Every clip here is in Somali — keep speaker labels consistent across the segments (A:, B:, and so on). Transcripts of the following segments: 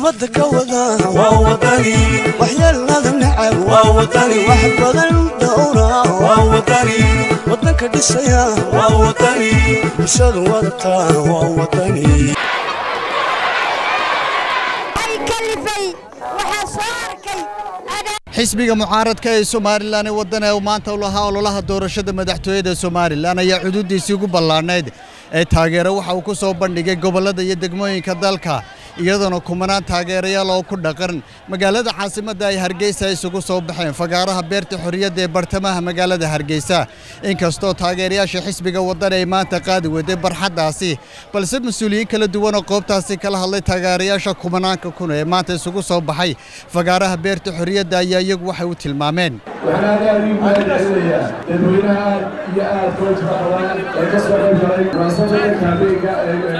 A: ummadda ka wada waa wadani waxyeelada necab waa wadani wax badan dhowra waa wadani waddanka dhisaya waa wadani bulshadu wadata waa wadani
B: xisbiga mucaaradka ee somalilan ee waddan ee maanta u lahaa ololaha doorashada madaxtooyada somalilan ayaa xuduuddiisii ugu ballaanayd ee taageero waxa uu ku soo bandhigay gobollada iyo degmooyinka dalka iyadoona kumanaan taageerayaal oo ku dhaqan magaalada caasimadda ay hargeysa isugu soo baxeen fagaaraha beerta xorriyadda ee bartamaha magaalada hargeysa inkastoo taageerayaasha xisbiga waddan ay maanta qaadi waday barxaddaasi balse mas-uuliyiin kala duwan oo qoobtaasi kala hadlay taageerayaasha kumanaanka kun ee maanta isugu soo baxay fagaaraha beerta xorriyadda ayaa iyagu waxay u tilmaameen
C: waxaan aad aad ugu mahadcelinayaa dadweynaha aad iyo aad koojka badan ee ka soo qayb galay munaasabada kaabeega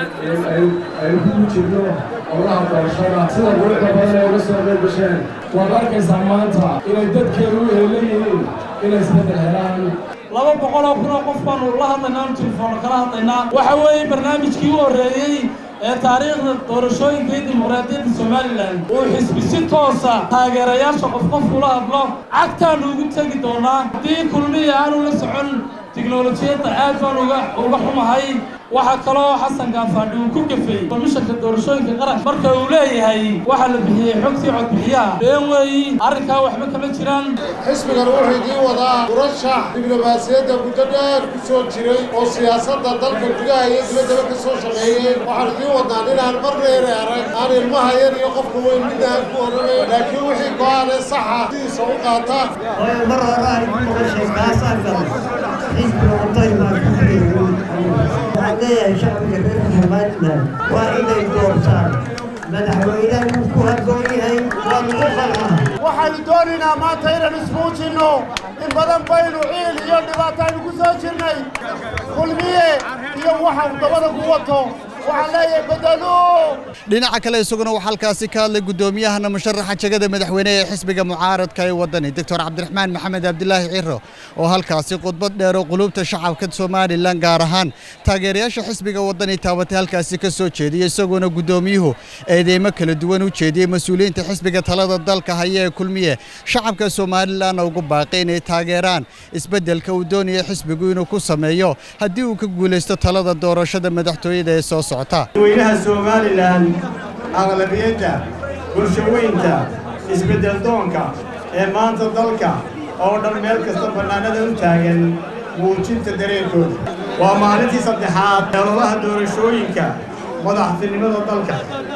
C: aynu ku jirno howlaha doorashada sida quruxda badan ee uga soo qayb gasheen waad arkaysaa maanta inay dadkeenu u heelan yihiin inay isbedel helaan
D: laba boqoloo kunoo qof baanu la hadlaynaa anu telefoona kala hadlaynaa waxa weeye barnaamijkii u horreeyey ee taariikhda doorashooyinka iyo dimuqraadiyadda somalilan uu xisbi si toosa taageerayaasha qof qof ula hadlo cagtaanu ugu tegi doonaa haddii kulmiya aanu la socon tiknolojiyadda aad baan uga uga xumahay waxaa kaloo xasan gaafaadhi uu ku gafay komishanka doorashooyinka qaran marka uu leeyahay waxaa la bixiyey xogtii codbixiyaha been weeyi arrinkaa waxba kama jiraan
E: xisbigan wuxuu idiin wadaa murashax diblomaasiyadda muddo dheer ku soo jiray oo siyaasadda dalka gudaha iyo dibaddaba ka soo shaqeeyey waxaan idiin wadnaa inaan mar dheere arag aan ilmaha yar iyo qofka weyn midna aan ku odhanay laakiin wixii go-aanee saxa sidiisa u qaata
F: mar hore aan ku maqashay kaasaan galay xisbiga wadani baan ku jiray waxaan leeyahay shacbiga reer somalilan waa inay doortaan madaxweynaha wuu ku habboon yahay waa lagu qalmaa
E: waxaanu doonaynaa maanta inaan ismuujinno in badan baynu ciil iyo dhibaato aynu ku soo jirnay kulmiye iyo waxa uu dabada ku wato waxaan leeyahay bedelo
B: dhinaca kale isaguna waxaa halkaasi ka hadlay guddoomiyahana musharaxa jegada madaxweyne ee xisbiga mucaaradka ee waddani doctor cabdiraxmaan maxamed cabdilaahi ciro oo halkaasi khudbad dheer oo quluubta shacabka somalilan gaar ahaan taageerayaasha xisbiga waddani taabatay halkaasi ka soo jeediyey isagoona guddoomiyuhu eedeymo kala duwan u jeediyey mas-uuliyiinta xisbiga talada dalka haya ee kulmiye shacabka somalilanna ugu baaqay inay taageeraan isbeddelka uu doonaya xisbigu inuu ku sameeyo haddii uu ka guulaysto talada doorashada madaxtooyada ee soo socota
G: dadweynaha somalilan aqlabiyadda bulshaweynta isbeddeldoonka ee maanta dalka oo dhan meel kasta bannaanada u taagan muujinta dareenkooda waa maalintii saddexaad ee ololaha doorashooyinka madaxtinimada dalka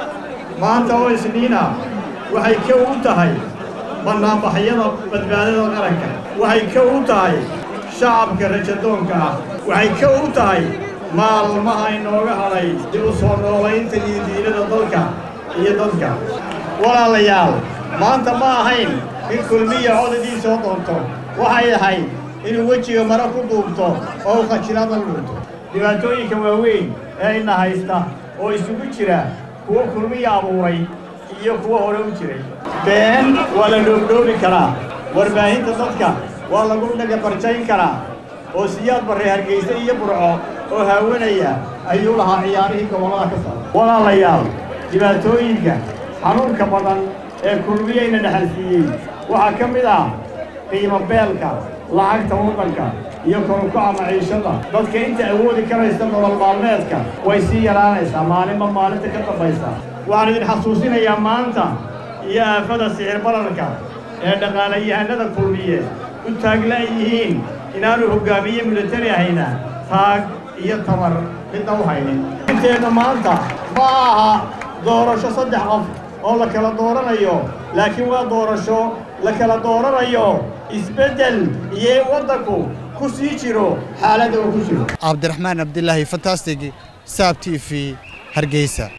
G: maanta oo isniina waxay ka u tahay bannaanbaxyada badbaadada qaranka waxay ka u tahay shacabka rajadoonka ah waxay ka u tahay maalmaha inooga hadhay dib u soo noolaynta iyo diinada dalka iyo dadka walaalayaal maanta ma ahayn in kulmiya codadii soo doonto waxay ahayd inuu wejiga mare ku duubto oo u khajilada dhunto dhibaatooyinka waaweyn ee ina haysta oo isugu jira kuwo kulmiya abuuray iyo kuwo hore u jiray been waa la dhoobdhoobi karaa warbaahinta dadka waa lagu dhagabarjayn karaa oo siyaad barre hargayse iyo burco oo haawanaya ayuu lahaa ciyaarihii gobollada ka socda walaalayaal dhibaatooyinka xanuunka badan ee kulmiyeyna dhexalsiiyey waxaa ka mid ah qiimo beelka lacagta waddanka iyo korukaca maciishada dadka inta awoodi karaysa nolol maalmeedka way sii yaraanaysaa maalinba maalinta ka dambaysa waxaan idin xasuusinayaa maanta iyo aafada sixir bararka ee dhaqaalayahanada kulmiye u taagla yihiin inaanu hoggaamiye milatari ahayna taag iyo tabar midna u haynin inteenna maanta ma aha doorasho saddex qof oo la kala dooranayo laakiin waa doorasho la kala dooranayo isbeddel iyo waddanku ku sii jiro xaaladda uu ku jiro
B: cabdiraxmaan cabdilaahi fantastig saab t v hargeysa